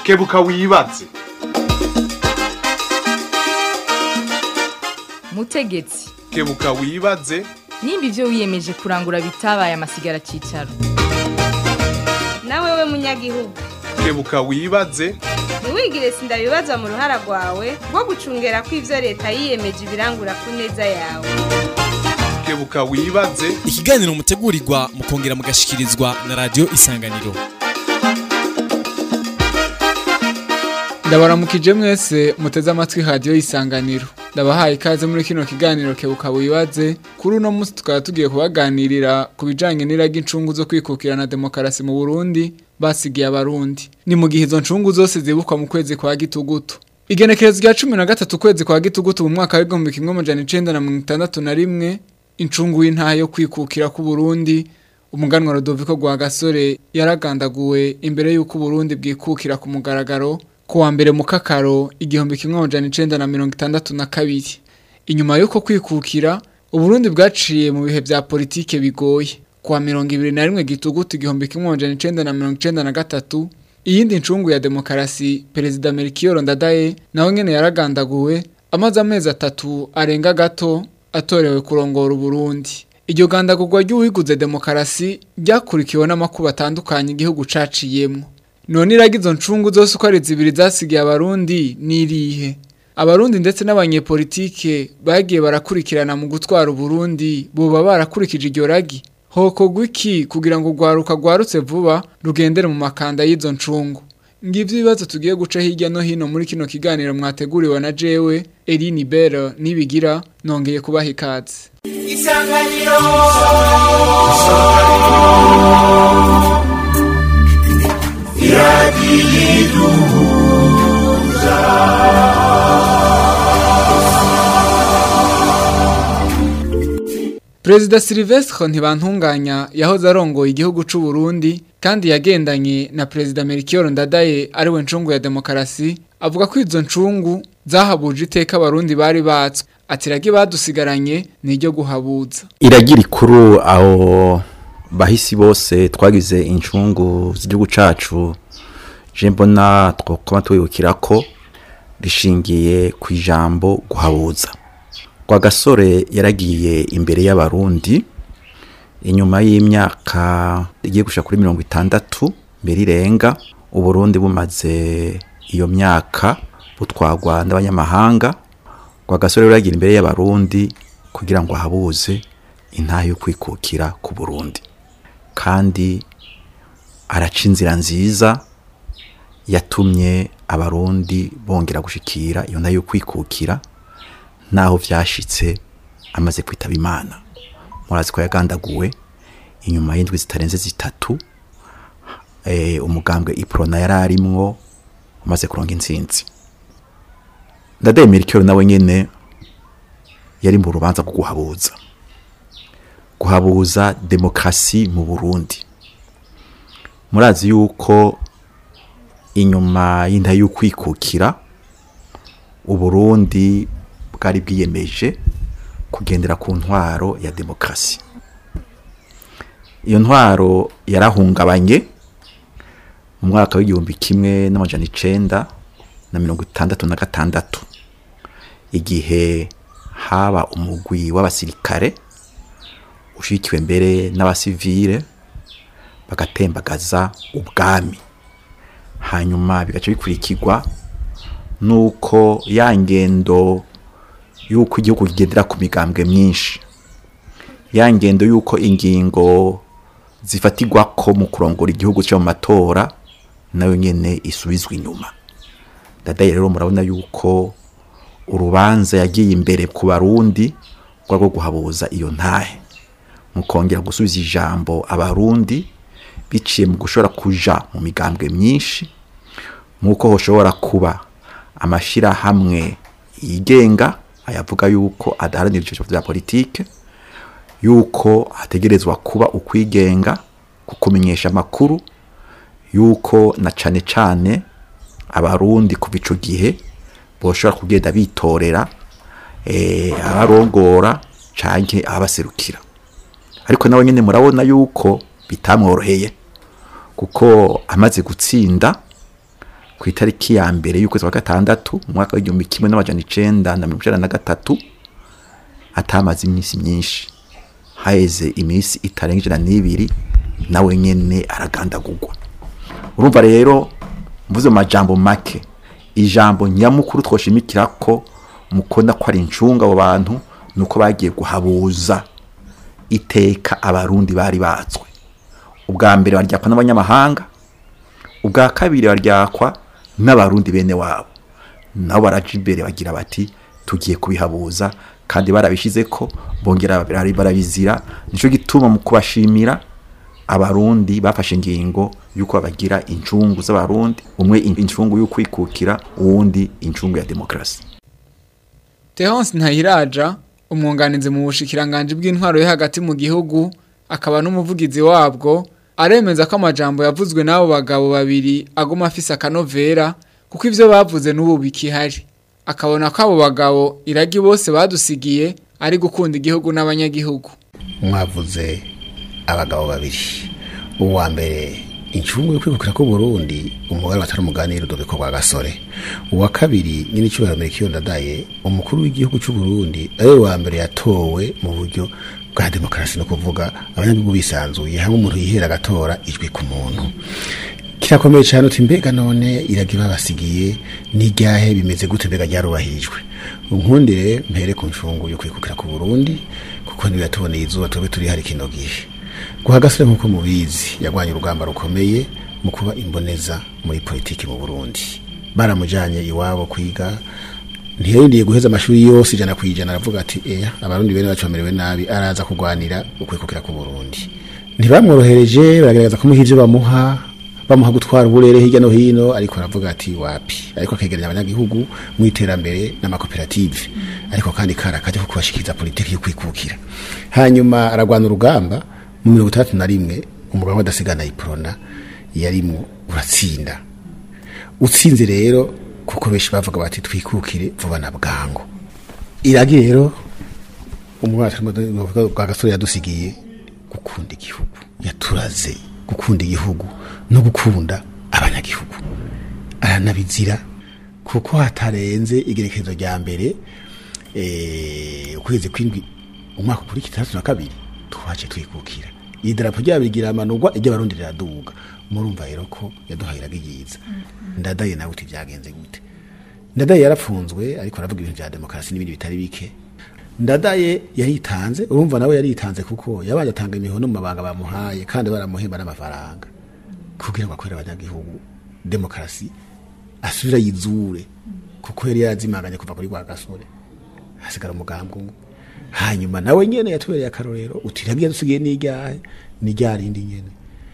kebuka wibaze mutegetsi kebuka wibaze nimba ibyo wiyemeje kurangura bitabaye amasigara cyicaro nawe we munyagihugu kebuka wibaze ntiwigire sindabibazwa mu ruhara rwawe rwo gucungera ko ibyo leta yiyemeje ibirangura ku neza yawe kebuka wibaze ikiganiro mutegurirwa mukongera mugashikirizwa na radiyo isanganiro ndabaramukije mwese muteze amatwi radiyo y'isanganiro ndabahaye ikaze muri kino kiganiro kebuka wibaze kuri uno munsi tukaba tugiye kubaganirira ku bijyanye n'iragi incungu zo kwikukira na demokarasi mu burundi basigiye abarundi ni mu gihe izo ncungu zose zibukwa mu kwezi kwa gitugutu igenekerezo rya cumi na gatatu ukwezi kwa gitugutu mu mwaka w'igihumbi kimwe amajana icenda na mirongo itandatu na rimwe incungu y'intaha yo kwikukira k'uburundi umuganwa Rodoviko Rwagasore yaragandaguwe imbere y'uko Burundi bwikukira ku mugaragaro ku wa mbere mu kakaro igihumbi kimwe amajana icenda na mirongo itandatu na kabiri inyuma y'uko kwikukira Uburundi bwaciye mu bihe vya politike bigoye ku wa mirongo ibiri na rimwe gitugutu igihumbi kimwe amajana icenda na mirongo icenda na gatatu iyindi ncungu ya demokarasi perezida Melchior Ndadaye nawe nyene yaragandaguwe amaze amezi atatu arenga gato atorewe kurongora Uburundi iryo gandagurwa ry'uwiguze demokarasi ryakurikiwe n'amakuba atandukanye igihugu caciyemwo none iraga izo ncungu zose uko ari zibiri zasigiye abarundi n'irihe abarundi ndetse n'abanyepolitike bagiye barakurikirana mu gutwara uburundi boba barakurikije iryo ragi hokorwa iki kugira ngo urwaruka rwarutse vuba rugendere mu makanda y'izo ncungu ngivyo ibibazo tugiye guca hirya no hino muri kino kiganiro mwateguriwe na jewe Eline Bell nibigira nongeye kubaha ikaze isanganiro Perezida Silvestre Ntibantunganya yahoze arongoye igihugu c'u Burundi kandi yagendanye na Perezida Melchior Ndadaye ariwe ncungu ya demokarasi avuga ko izo ncungu zahabuje iteka abarundi bari batswe ati ragi badusigaranye niryo guhabuza iragira ikuru aho bahisi bose twagize incungu z'igihugu cacu je mbona twokoma twibukira ko rishingiye ku ijambo guhabuza kwa gasore yaragiye imbere y'abarundi inyuma y'imyaka igiye gushika kuri mirongo itandatu mbere irenga uburundi bumaze iyo myaka butwagwa n'abanyamahanga kwa gasore yaragiye imbere y'abarundi kugira ngo ahabuze intaha yo kwikukira ku burundi kandi araca inzira nziza yatumye abarundi bongera gushikira iyo ntaha yo kwikukira naho vyashitse amaze kwitaba imana murazi ko yagandaguwe inyuma y'indwi zitarenze zitatu eh, umugambwe iprona yari arimwo umaze kuronga intsinzi ndadaye Melchior nawe nyene yari mu rubanza rwo guhabuza guhabuza demokrasi mu Burundi murazi yuko inyuma y'inda y'ukwikukira uburundi bwari bwiyemeje kugendera ku ntwaro ya demokarasi iyo ntwaro yarahungabanye mu mwaka w'igihumbi kimwe n'amajana icenda na mirongo itandatu na gatandatu igihe haba umugwi w'abasirikare ushikiwe mbere n'abasivile bagatembagaza ubwami hanyuma bigaca bikurikirwa nuko ya ngendo yuko igihugu kigendera ku migambwe myinshi ya ngendo yuko ingingo zifatirwa ko mu kurongora igihugu cyo mu matora nayo nyene isubizwa inyuma dadaye rero murabona yuko urubanza yagiye imbere ku barundi rwo guhabuza iyo ntahe mu kongera gusubiza ijambo abarundi biciye mu gushobora kuja mu migambwe myinshi nk'uko hoshobora kuba amashirahamwe yigenga ayavuga yuko adaharanira ibiciro vya politike yuko hategerezwa kuba ukwigenga kukumenyesha amakuru yuko na cane cane abarundi kuva ico gihe boshobora kugenda bitorera eh, abarongora canke abaserukira ariko nawe nyene murabona yuko bitamworoheye kuko amaze gutsinda ku itariki ya mbere y'ukwezi kwa gatandatu mu mwaka w'igihumbi kimwe n'amajana icenda na mirongo icenda na gatatu atamaze iminsi myinshi haheze iminsi itarenga ijana n'ibiri nawe nyene aragandagurwa urumva rero mvuze mu majambo make ijambo nyamukuru twoshimikira ko mukunda ko ari incunga abo bantu nuko bagiye guhabuza iteka abarundi bari batswe ubwa mbere baryakwa n'abanyamahanga ubwa kabiri baryakwa n'abarundi bene wabo nabo baraja imbere bagira bati tugiye kubihabuza kandi barabishize ko bongera bari barabizira nico gituma mu kubashimira abarundi bafashe ingingo yuko babagira incungu z'abarundi umwe incungu y'ukwikukira uwundi incungu ya demokrasi Tehonse Ntahiraja umwunganizi mu bushikiranganje bw'intwaro yo hagati mu gihugu akaba n'umuvugizi wabwo aremeza ko amajambo yavuzwe n'abo bagabo babiri aguma afise akanovera kuko ivyo bavuze n'ubu bikihari akabona ko abo bagabo iragi bose badusigiye ari gukunda igihugu n'abanyagihugu mwavuze abagabo babiri uwa mbere incungu yo kwikukira ko Burundi umugabo atari umuganiro dubiko kwa gasore uwa kabiri nyine cyubahiro Melchior Ndadaye umukuru w'igihugu cy'u Burundi ari wa mbere yatowe mu buryo bwa demokarasi no kuvuga abanyagihugu bisanzuye hamwe umuntu yihera agatora ijwi ku muntu kirakomeye cyane uti mbega none iraga babasigiye n'iryahe bimeze gute mbega ryarubahirijwe unkundire mpere ku ncungu yo kwikukira ku Burundi kuko niyo yatuboneye izuba tube turi hari kino gihe guhagasire nk'uko mubizi yagwanye urugamba rukomeye mu kuba imboneza muri politiki mu Burundi baramujanye iwabo kwiga ntiyarindiye guheza amashuri yose ijana ku ijana aravuga ati eya abarundi bene bacu bamerewe nabi araza kurwanira ukwikukira ku Burundi ntibamworohereje baragerageza kumuha ivyo bamuha bamuha gutwara uburere hirya no hino ariko aravuga ati wapi ariko akegeranya abanyagihugu mu iterambere n'amakoperative ariko kandi kara kaje ko kubashikiriza politiki yo kwikukira hanyuma aragwana urugamba mu mirongo itandatu na rimwe umugabo adasigana iprona yarimwo uratsinda utsinze rero kuko benshi bavuga bati twikukire vuba na bwangu iragi rero umwana bwa gasore yadusigiye gukunda igihugu yaturaze gukunda igihugu no gukunda abanyagihugu aranabizira kuko hatarenze igerekezo rya mbere ukwezi kw'indwi umwaka kuri kitandatu na kabiri twaje twikukira idarapo ryabo rigira amanurwa iryo barundi riraduga murumva rero ko yaduhahiraga iyiza ndadaye nawe uti byagenze gute ndadaye yarafunzwe ariko aravuga ibintu bya demokarasi n'ibindi bitari bike ndadaye yaritanze urumva nawe yaritanze kuko yabaye atanga imihono mu mabanga bamuhaye kandi baramuhemba n'amafaranga kugira ngo akorere abanyagihugu demokarasi asubira yizure kuko yari yarazimanganye kuva kuri rwa gasore hasigara umugambi umwe hanyuma nawe nyene yatubereye akarorero uti ragiye dusigiye n'iryahe n'iryarindi nyene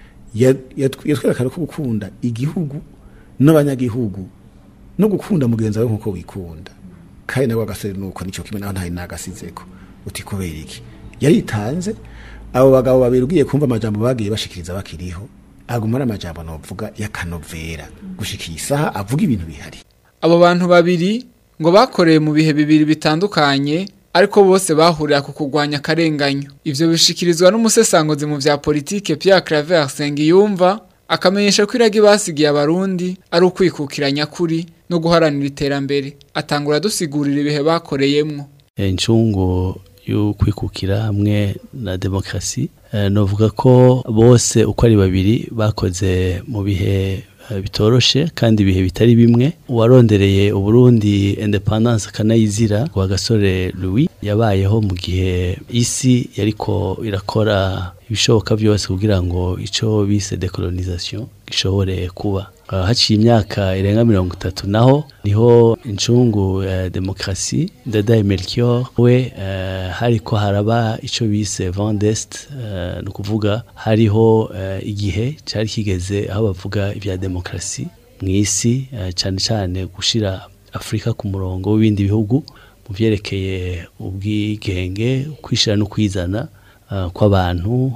yatwereka ko gukunda igihugu n'abanyagihugu no gukunda mugenzi wawe nk'uko wikunda kandi nawe agasore nuko nicyo kimwe naho ntari nagasizeko uti kubera iki yaritanze abo bagabo babiri ugiye kumva amajambo bagiye bashikiriza bakiriho aguma ari amajambo novuga y'akanovera gushika iyi saha avuga ibintu bihari abo bantu babiri ngo bakoreye mu bihe bibiri bitandukanye ariko bose bahurira ku kurwanya akarenganyo ivyo bishikirizwa n'umusesanguzi mu vya politike Pierre Claver Sengiyumva akamenyesha ko iragi basigiye abarundi ari ukwikukira nyakuri no guharanira iterambere atangura dusigurira ibihe bakoreyemwo incungu y'ukwikukira hamwe na demokarasi novuga ko bose uko ari babiri bakoze mu bihe bitoroshe kandi ibihe bitari bimwe uwarondereye uburundi independence akanayizira wa gasore louis yabayeho mu gihe isi yariko irakora ibishoboka byose kugira ngo icyo bise decolonisation gishobore kuba haciye imyaka irenga mirongo itatu naho niho incungu ya demokarasi ndadaye melchior we hariko haraba icyo bise vendest ni ukuvuga hariho igihe cyari kigeze aho bavuga ibya demokarasi mu isi cyane cyane gushyira afurika ku murongo w'ibindi bihugu mu byerekeye ubwigenge kwishyira no kwizana kw'abantu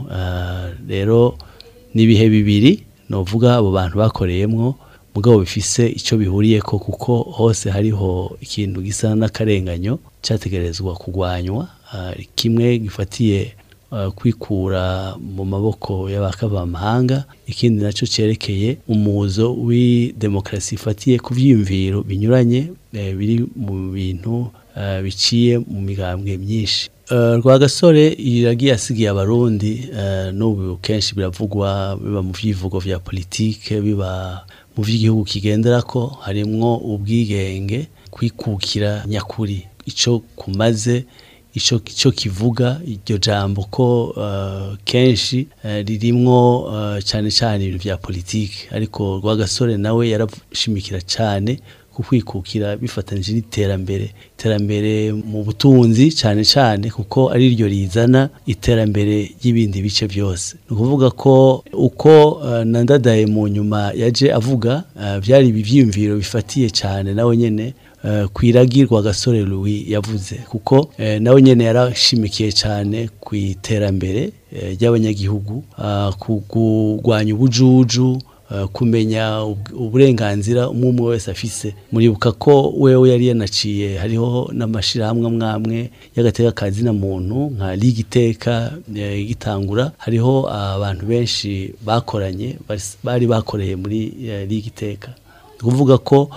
rero n'ibihe bibiri novuga abo bantu bakoreyemwo mugabo bifise icyo bihuriye ko kuko hose hariho ikintu gisa n'akarenganyo cyategerezwa kurwanywa kimwe gifatiye uh, kwikura mu maboko y'abakavamahanga ikindi naco cerekeye umuzo w'idemokrasi ifatiye ku vyiyumviro binyuranye eh, biri mu bintu uh, biciye mu migambwe myinshi Uh, Rwagasore iragiye asigiye abarundi uh, n'ubu kenshi biravugwa biba mu vyivugo vya politike biba mu vy'igihugu kigenderako harimwo ubwigenge kwikukira nyakuri ico kumaze ico ico kivuga iryo jambo ko uh, kenshi uh, ririmwo uh, cyane cyane ibintu vya politike ariko Rwagasore nawe yarashimikira cyane kukwikukira bifatanije n'iterambere iterambere mu butunzi cyane cyane kuko ari ryo rizana iterambere ry'ibindi bice byose ni ukuvuga ko uko uh, nandadaye mu nyuma yaje avuga uh, byari ibyiyumviro bifatiye cyane nawe nyene uh, kwiragirwa gasore Louis yavuze kuko uh, nawe nyene yarashimikiye cyane ku iterambere uh, ry'abanyagihugu uh, kugwanya ubujuju kumenya uburenganzira umwe umwe wese afise muribuka ko wewe yari yanaciye hariho n'amashirahamwe amwamwe y'agateka kazina muntu nka liga iteka igitangura hariho abantu benshi bakoranye bari bakoreye muri liga iteka kuvuga ko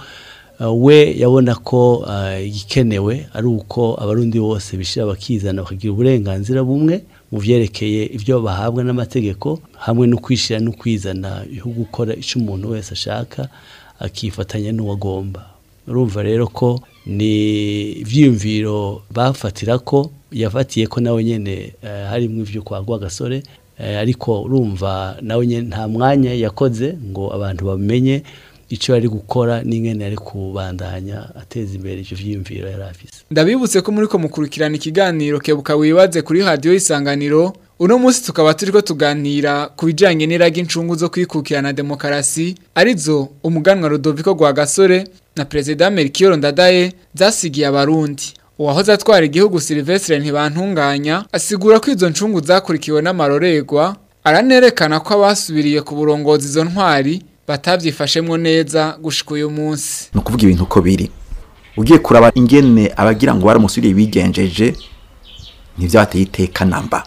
we yabona ko igikenewe ari uko abarundi bose bishira bakizana bakagira uburenganzira bumwe mu vyerekeye ibyo bahabwa n'amategeko hamwe no kwishira no kwizana yo gukora icyo umuntu wese ashaka akifatanya n'uwagomba urumva rero ko ni ivyiyumviro bafatira ko yafatiye ko nawe nyene uh, harimwo ivyo kwa Rwagasore uh, ariko urumva nawe nyene nta mwanya yakoze ngo abantu bamenye icyo yari gukora n'ingene yari kubandanya ateza imbere ivyo vyiyumviro yari afise ndabibutse ko muri ko mukurikirana ikiganiro kebuka wibaze kuri radio isanganiro uno munsi tukaba turiko tuganira ku bijanye n'iraga incungu zo kwikukirana demokarasi arizo umuganwa Rudoviko Rwagasore na President Melchior Ndadaye zasigiye abarundi uwahoze atwara igihugu Silvestre ntibantunganya asigura ko izo ncungu zakurikiwe n'amarorerwa aranerekana ko abasubiriye ku burongozi izo ntwari batabyifashemwo neza gushika uyu munsi ni ukuvuga ibintu uko biri ugiye kuraba ingene abagira ngo baramusubiriye bigenjeje ntibyabateye iteka namba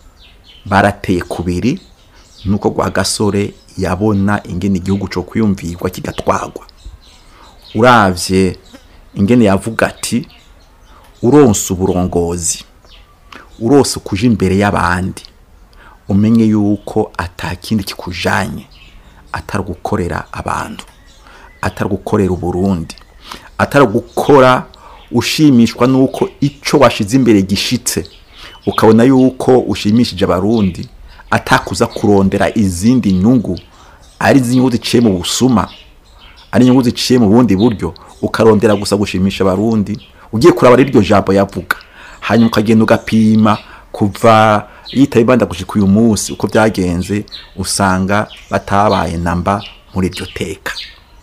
barateye kubiri nuko gwa gasore yabona ingene igihugu cyo kwiyumvirwa kigatwagwa uravye ingene yavuga ati uronse uburongozi urose kuja imbere y'abandi umenye yuko atakindi kikujanye atari gukorera abantu atari gukorera uburundi atari gukora ushimishwa nuko icyo washize imbere gishitse ukabona yuko ushimishije abarundi atakuza kurondera izindi nyungu ari inyungu ziciye mu busuma ari inyungu ziciye mu bundi buryo ukarondera gusa gushimisha abarundi ugiye kuraba iryo jambo yavuga hanyuma ukagenda ugapima kuva yitaye banda gushika uyu munsi uko byagenze usanga batabaye namba muri iryo teka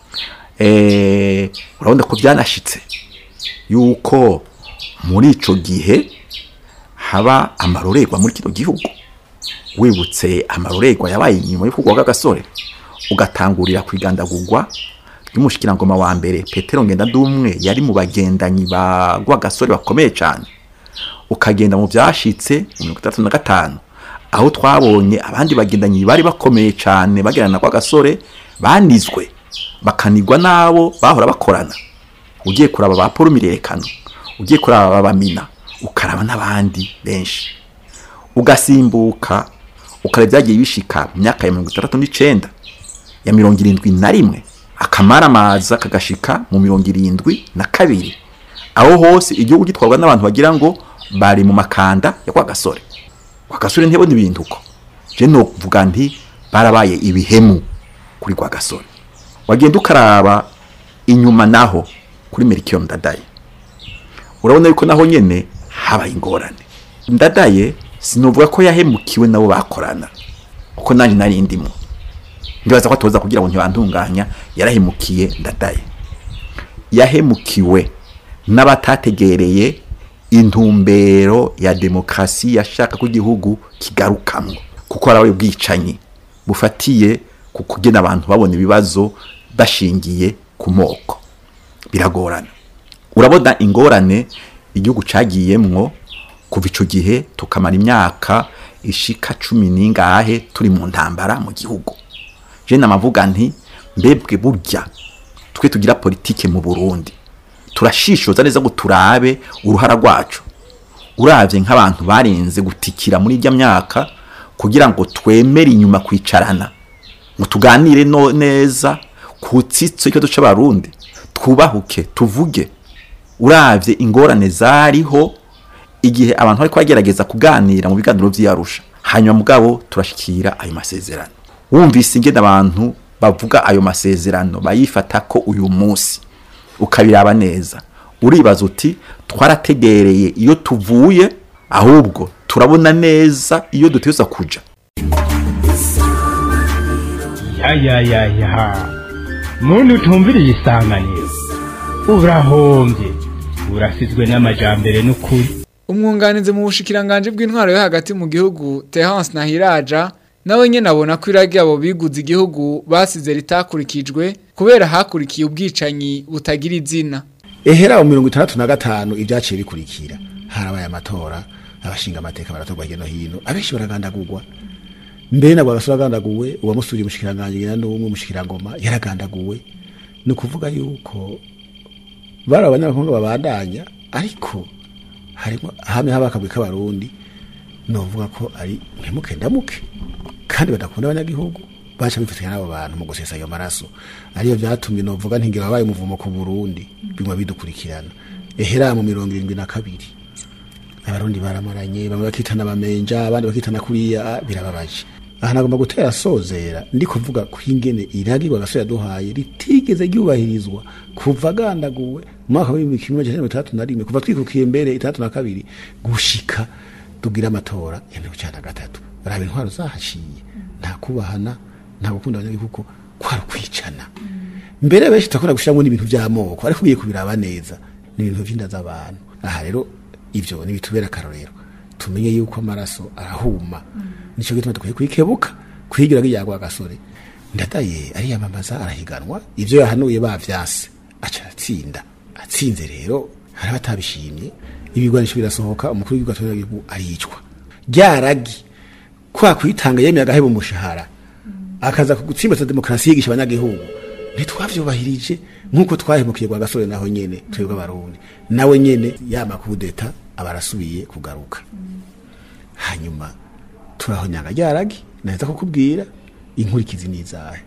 eh urabona ko byanashitse yuko muri ico gihe haba amarorerwa muri kino gihugu wibutse amarorerwa yabaye inyuma yo kugwa gasore ugatangurira kwigandagurwa y'umushikirangoma wa mbere Petero Ngendandumwe yari mu bagendanyi ba gasore bakomeye cyane ukagenda mu byashitse mu mirongo itandatu na gatanu aho twabonye abandi bagendanyi bari bakomeye cyane bagerana kwa gasore banizwe bakanigwa n'abo bahora bakorana ugiye kuraba ba paul mirerekano ugiye kuraba babamina ukaraba n'abandi benshi ugasimbuka ukareba byagiye bishika mu myaka ya mirongo itandatu n'icenda ya mirongo irindwi na rimwe akamaramaza kagashika mu mirongo irindwi na kabiri aho hose igihugu gitwarwa n'abantu bagira ngo bari mu makanda ya kwa gasore kwa gasore ntibone ibintu uko je no kuvuga nti barabaye ibihemu kuri kwa gasore wagenda ukaraba inyuma naho kuri Melchior Ndadaye urabona yuko naho nyene habaye ingorane Ndadaye sinovuga ko yahemukiwe nabo bakorana kuko nanje nari ndimo ndibaza ko atoza kugira ngo ntibantunganya yarahemukiye Ndadaye yahemukiwe n'abatategereye intumbero ya demokrasi yashaka ko igihugu kigarukamwo kuko arawe bwicanyi bufatiye ku kugena abantu babona ibibazo bashingiye ku moko biragorana urabona ingorane igihugu cagiyemwo kuva ico gihe tukamara imyaka ishika cumi n'ingahe turi mu ntambara mu gihugu je namavuga nti mbebwe burya twe tugira politike mu Burundi turashishoza neza ngo turabe uruhara rwacu uravye nk'abantu barenze gutikira muri irya myaka kugira ngo twemere inyuma kwicarana ngo tuganire no neza ku tsitso ikibazo c'abarundi twubahuke tuvuge uravye ingorane zariho igihe abantu bariko bagerageza kuganira mu biganiro vy'iyarusha hanyuma mugabo turashikira ayo masezerano wumvise ingene abantu bavuga ayo masezerano bayifata ko uyu munsi ukabiraba neza uribaza uti twarategereye iyo tuvuye ahubwo turabona neza iyo duteza kuja ya ya ya ya muntu utumviriye isanganiro urahombye urasizwe n'amajambere n'ukuri umwunganizi mu bushikiranganje bw'intwaro yo hagati mu gihugu Terence Nahiraja nawe nyene abona ko iragi abo biguze igihugu basize ritakurikijwe kubera hakurikiye ubwicanyi butagira izina ehera mu mirongo itandatu na gatanu ibyaciye bikurikira harabaye amatora abashinga amateka baratorwa hirya no hino abenshi baragandagurwa mbere nabwo agasura agandaguwe uwamusuriye umushikiranganje nyina n'umwe umushikirangoma yaragandaguwe ni ukuvuga yuko bari abanyamakuru babandanya ariko harimo hamwe haba akabwi k'abarundi novuga ko ari mpemuke ndamuke kandi badakunda abanyagihugu baca bifatanya n'abo bantu mu gusesa ayo maraso ariyo vyatumye novuga ntingira wabaye umuvumo ku Burundi bimwe bidukurikirana ehera mu mirongo irindwi na kabiri abarundi baramaranye bamwe bakitana bamenja abandi bakitana kuriya birababaje aha nagomba gutera sozera ndi kuvuga ko ingene iragirwa gasore yaduhaye ritigeze ryubahirizwa kuva agandaguwe mu mwaka w'ibihumbi kimwe magana cyenda mirongo itandatu na rimwe kuva twikukiye mbere itandatu na kabiri gushika tugira amatora ya mirongo icyenda na gatatu raba intwaro zahaciye nta kubahana nta gukunda abanyagihugu kwari ukwicana mbere benshi turakunda gushyiramo n'ibintu by'amoko ariko ugiye kubiraba neza ni ibintu by'inda z'abantu aha rero ibyo ni bitubera akarorero tumenye yuko amaraso arahuma nicyo gituma dukwiye kwikebuka kwigira yagwa agasore ndadaye ariyamamaza arahiganwa ibyo yahanuye bavyase aca atsinda atsinze rero hari abatabishimye ibigwanisho birasohoka umukuru w'igihugu atorera igihugu aricwa ryaragi kwa kwitanga yemeye agaheba umushahara akaza gutsimbatsa demokarasi yigisha abanyagihugu ntitwavyubahirije nk'uko twahemukiye kwa gasore naho nyene twebwe abarundi nawe nyene ya makudeta aba arasubiye kugaruka hanyuma turahonyanga ryaragi naheza kukubwira inkurikizi n'izahe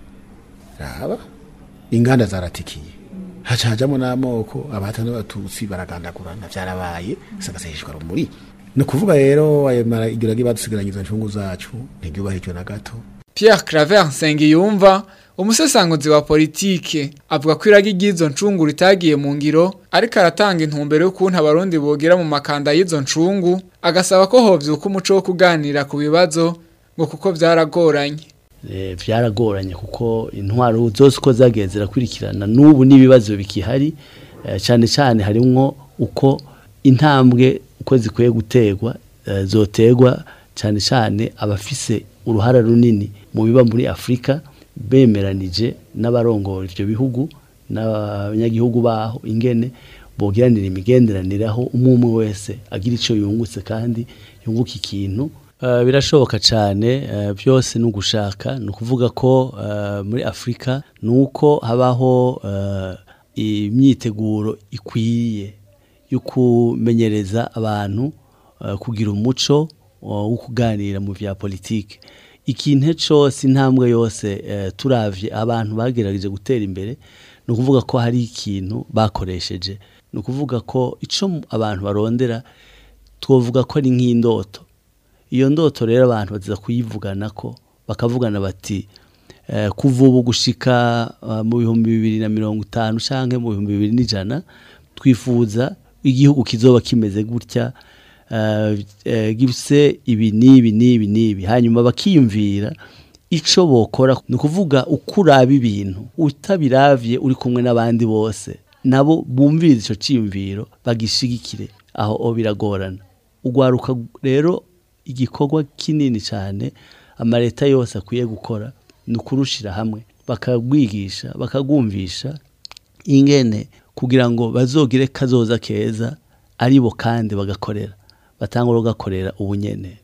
raba inganda zaratikiye haca hajamo n'amoko abahata n'abatutsi baragandagurana vyarabaye sagasahishwa rumuri ni ukuvuga rero ayo maragiragi badusigaranye izo ncungu zacu ntiryubahirijwe na gato Pierre Claver Nsengiyumva umusesanguzi wa politike avuga ko iragi ry'izo ncungu ritagiye mu ngiro ariko aratanga intumbero y'ukuntu abarundi bogira mu makanda y'izo ncungu agasaba ko hovyuka umuco wo kuganira ku bibazo ngo kuko vyaragoranye Eh, vyaragoranye kuko intwaro zose uko zagiye zirakurikirana n'ubu n'ibibazo bikihari eh, cyane cyane harimwo uko intambwe uko zikwiye gutegwa eh, zotegwa cyane cyane abafise uruhara runini mu biba muri Afrika bemeranije n'abarongora ivyo bihugu n'abanyagihugu baho ingene bogiranira imigenderanire aho umwe umwe wese agira ico yungutse kandi yunguka ikintu Uh, birashoboka cyane uh, byose ni ugushaka ni ukuvuga ko uh, muri afurika ni uko habaho uh, imyiteguro ikwiye yo kumenyereza abantu uh, kugira umuco uh, wo kuganira mu vya politike ikintu cyose intambwe yose uh, turavye abantu bagerageje gutera imbere ni ukuvuga ko hari ikintu bakoresheje ni ukuvuga ko ico abantu barondera twovuga ko ari nk'indoto iyo ndoto rero abantu baza kuyivugana ko bakavugana bati eh, kuva ubu gushika uh, mu bihumbi bibiri na mirongo itanu canke mu bihumbi bibiri n'ijana twifuza igihugu kizoba kimeze gutya uh, eh, gifise ibi n'ibi n'ibi n'ibi hanyuma bakiyumvira ico bokora ni ukuvuga uko uraba ibintu utabiravye uri kumwe n'abandi bose nabo bumviriza ico ciyumviro bagishigikire aho o biragorana ugwaruka rero igikorwa kinini cyane amaleta yose akwiye gukora ni ukurushira hamwe bakagwigisha bakagumvisha ingene kugira ngo bazogire kazoza keza aribo kandi bagakorera batangura ugakorera ubunyene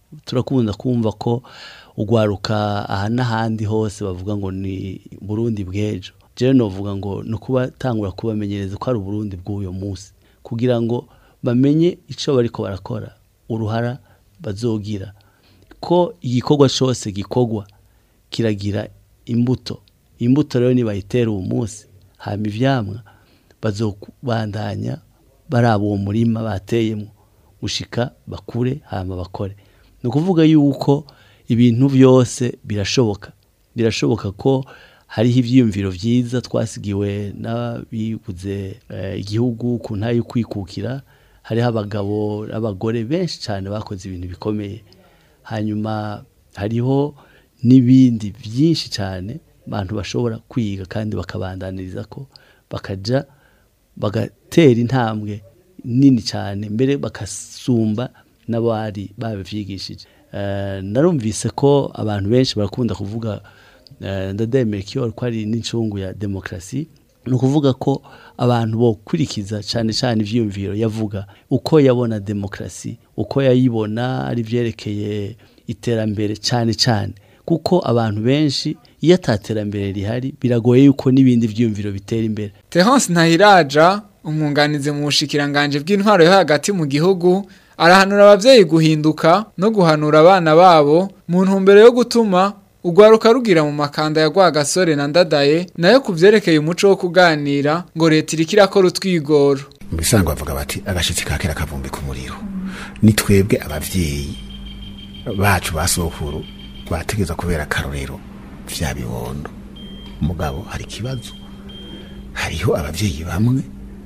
turakunda kumva ko ugwaruka aha n'ahandi hose bavuga ngo ni burundi bw'ejo jewe novuga ngo ni ukubatangura kubamenyereza ko ari uburundi bw'uyo munsi kugira ngo bamenye icyo bariko barakora uruhara bazogira ko igikorwa cyose gikorwa kiragira imbuto imbuto rero nibayitera uwo munsi hama ivyamwa bazobandanya baraba uwo murima bateyemo gushika bakure hama bakore ni ukuvuga yuko ibintu byose birashoboka birashoboka ko hariho ibyiyumviro byiza twasigiwe n'abibuze eh, igihugu ku ntayo kwikukira hariho abagabo n'abagore benshi cyane bakoze ibintu bikomeye hanyuma hariho n'ibindi byinshi cyane abantu bashobora kwiga kandi bakabandaniriza ko bakaja bagatera intambwe nini cyane mbere bagasumba n'abari babivyigishije Eh, narumvise ko abantu benshi barakunda kuvuga eh, ndademera ko ari n'incungu ya demokarasi ni ukuvuga ko abantu bokurikiza cyane cyane ivyiyumviro yavuga uko yabona demokarasi uko yayibona ari vyerekeye iterambere cyane cyane kuko abantu benshi iyo ataterambere rihari biragoye yuko n'ibindi vyiyumviro bitera imbere Terence Ntahiraja umwunganizi mu bushikiranganje bw'intwaro yo hagati mu gihugu arahanura abavyeyi guhinduka no guhanura abana babo mu ntumbero yo gutuma ugwaruka rugira mu makanda ya Rwagasore na Ndadaye nayo kuvyerekeye umuco wo kuganira ngo leta iriko irakora utwigoro mu bisanzwe bavuga bati agashitsi kakera kavumbi ku muriro ni twebwe abavyeyi bacu ba sokuru bategeza kubera akarorero vya bibondo mugabo hari ikibazo hariho abavyeyi bamwe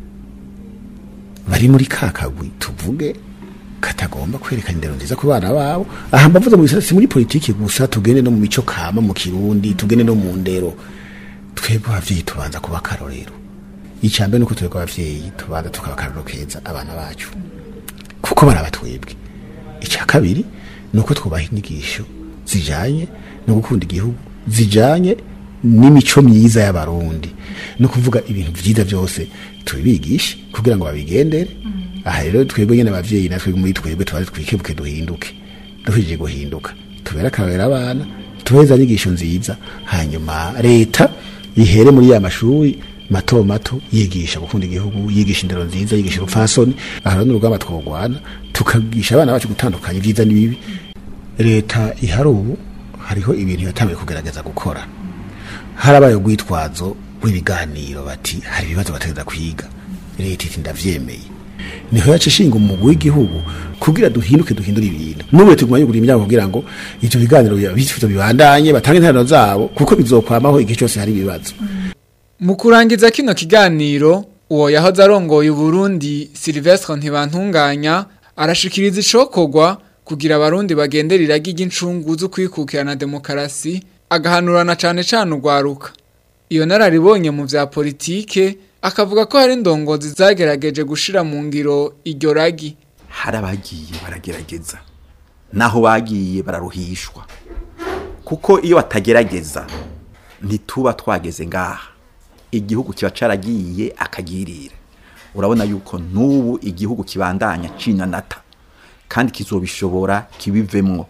bari muri kakagwi tuvuge katagomba kwerekana indero nziza ku bana babo aha mbavuze mu bisata si muri politiki gusa tugende no mu mico kama mu kirundi tugende no mu ndero twebwe abavyeyi tubanza kuba akarorero icambere nuko twebwe abavyeyi tubanza tukaba akarorero keza abana bacu kuko baraba twebwe icya kabiri nuko twubaha inyigisho zijanye no gukunda igihugu zijanye n'imico myiza y'abarundi no kuvuga ibintu vyiza byose tubibigishe kugira ngo babigendere aha rero twebwe nyene abavyeyi natwe muri twebwe tubaze twikebuke duhinduke duhije guhinduka tubere akarorero abana tubeza inyigisho nziza hanyuma leta ihere muri ya mashuri mato mato yigisha gukunda igihugu yigisha indero nziza yigisha urupfasoni aha rero n'urugamba twogwana tukagisha abana bacu gutandukanya ibyiza n'ibibi leta ihari ubu hariho ibintu yatangiye kugerageza gukora harabaye urwitwazo rw'ibiganiro bati hari ibibazo bategeza kwiga leta iti ndavyemeye niho yaca ishinga umugwi w'igihugu kugira duhinduke duhindure ibintu n'ubu tuguma yugura imiryango kugira ngo ivyo biganiro bifuzo bibandanye batange interano zabo kuko bizokwamaho igihe cyose hari ibibazo mu kurangiza kino kiganiro uwo yahoze arongoye uburundi Silvestre Ntibantunganya arashikiriza icokorwa kugira abarundi bagendera iragi ry'incungu zo kwikukira na demokarasi agahanurana cane cane urwaruka iyo nararibonye mu vya politike akavuga ko hari indongozi zagerageje gushira mu ngiro iryo ragi hari abagiye baragerageza naho bagiye bararuhishwa kuko iyo batagerageza ntituba twageze ngaha igihugu kiba caragiye akagirira urabona yuko n'ubu igihugu kibandanya cinanata kandi kizobishobora kibivemwo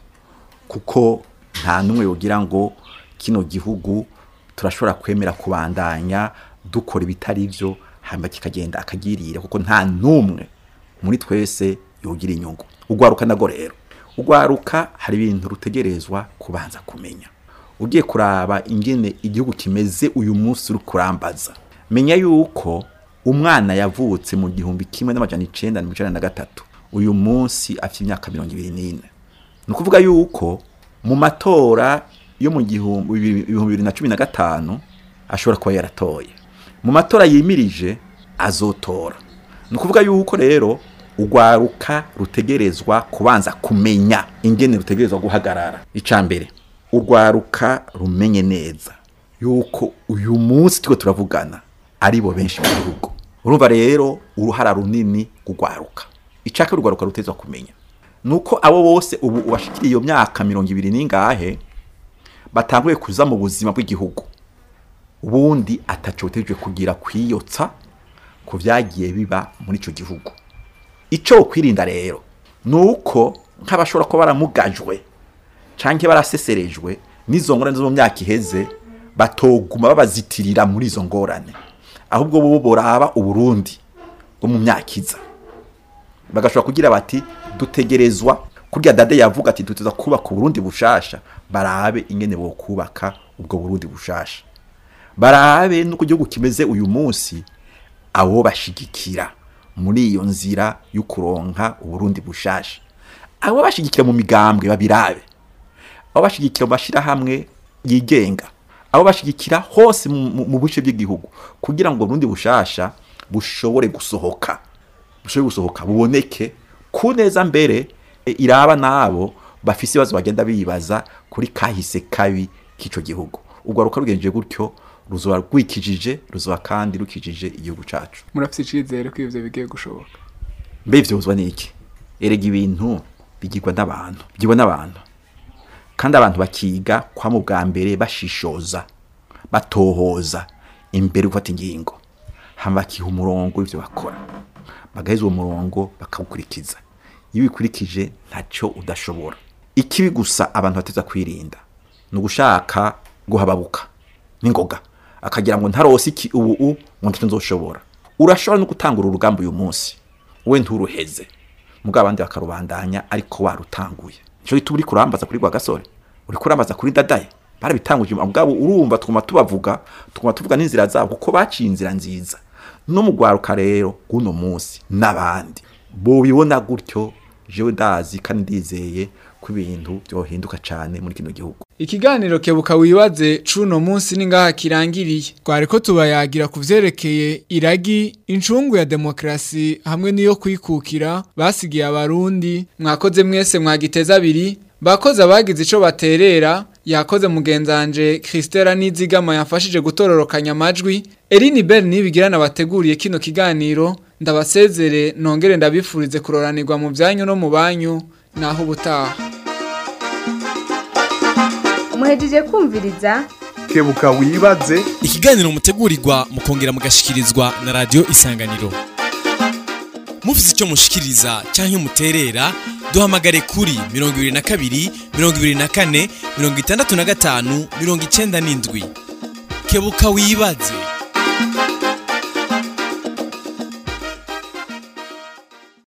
kuko nta n'umwe yogira ngo kino gihugu turashobora kwemera kubandanya dukora ibitari byo hanyuma kikagenda akagirira kuko nta n'umwe muri twese yogira inyungu ugwaruka nago rero ugwaruka hari ibintu rutegerezwa kubanza kumenya ugiye kuraba ingene igihugu kimeze uyu munsi uri kurambaza menya yuko umwana yavutse mu gihumbi kimwe n'amajana icenda na mirongo icenda na gatatu uyu munsi afite imyaka mirongo ibiri n'ine ni ukuvuga yuko mu matora yo mu gihumbi ibihumbi bibiri na cumi na gatanu ashobora kuba yaratoye mu matora yimirije azotora ni ukuvuga yuko rero urwaruka rutegerezwa kubanza kumenya ingene rutegerezwa guhagarara icya mbere urwaruka rumenye neza yuko uyu munsi turiko turavugana ari bo benshi mu gihugu urumva rero uruhara runini rugwaruka icaka urwaruka rutezwa kumenya nuko abo bose ubu ubashikiriye iyo myaka mirongo ibiri n'ingahe batanguye kuza mu buzima bw'igihugu ubundi ataco butegejwe kugira kwiyotsa ku vyagiye biba muri ico gihugu ico kwirinda rero nuko nk'abashobora kuba baramugajwe canke baraseserejwe n'izo ngorane zo mu myaka iheze batoguma babazitirira muri izo ngorane ahubwo bo boraba uburundi bwo mu myaka iza bagashobora kugira bati dutegerezwa kurya dade yavuga ati duteza kubaka uburundi bushasha barabe ingene bo kubaka ubwo burundi bushasha barabe nuko igihugu kimeze uyu munsi abo bashigikira muri iyo nzira yo kuronka uburundi bushasha abo bashigikira mu migambwe babirabe abo bashigikira mu mashirahamwe yigenga abo bashigikira hose mu- mu mu bice by'igihugu kugira ngo uburundi bushasha bushobore gusohoka bushobore gusohoka buboneke ku neza mbere e, iraba nabo bafise ibibazo bagenda bibaza kuri kahise kabi k'ico gihugu ubwo ruka rugenje gutyo ruzoba rwikijije ruzoba kandi rukijije igihugu cacu murafite icizere ko ivyo bigiye gushoboka mbe vyozwa niki erega ibintu bigirwa n'abantu bigirwa n'abantu kandi abantu bakiga kwa mu bwa mbere bashishoza batohoza imbere yo gufata ingingo hama bakiha umurongo w'ivyo bakora bagaheza uwo murongo bakawukurikiza iyo ubikurikije ntacyo udashobora ikibi gusa abantu bateza kwirinda ni ugushaka guhababuka n'ingoga akagira ngo ntarose iki ubu u ngo ntacyo nzoshobora urashobora no gutangura urugamba uyu munsi we nturuheze mubwo abandi bakarubandanya ariko warutanguye nicyo gituma uri kurambaza kuri rwagasore uri kurambaza kuri dadaye barabitanguje mugabo urumva twuma tubavuga twuma tuvuga n'inzira zabo kuko baciye inzira nziza no mu rwaruka rero guno munsi n'abandi bobibona gutyo jewe ndazi kandi ndizeye ko ibintu byohinduka cyane muri kino gihugu Ikiganiro kebuka wibaze cuno munsi ni ngaha kirangiriye. Twari ko tubayagira ku vyerekeye iragi incungu ya demokrasi hamwe niyo kwikukira basigiye abarundi mwakoze mwese mwagiteza abiri bakoze abagize ico baterera yakoze mugenzanje Christela Nizigama yafashije gutororokanya amajwi Eline Bell nibigirana bateguriye kino kiganiro ndabasezere nongere ndabifurize kuroranirwa mu byanyu no mu banyu naho ubutaha muhejeje kumviriza kebuka wibaze ikiganiro mutegurirwa mukongera mugashikirizwa na radio isanganiro mufite icyo mushikiriza cyangwa muterera duhamagare kuri 22 24 65 97 kebuka wibaze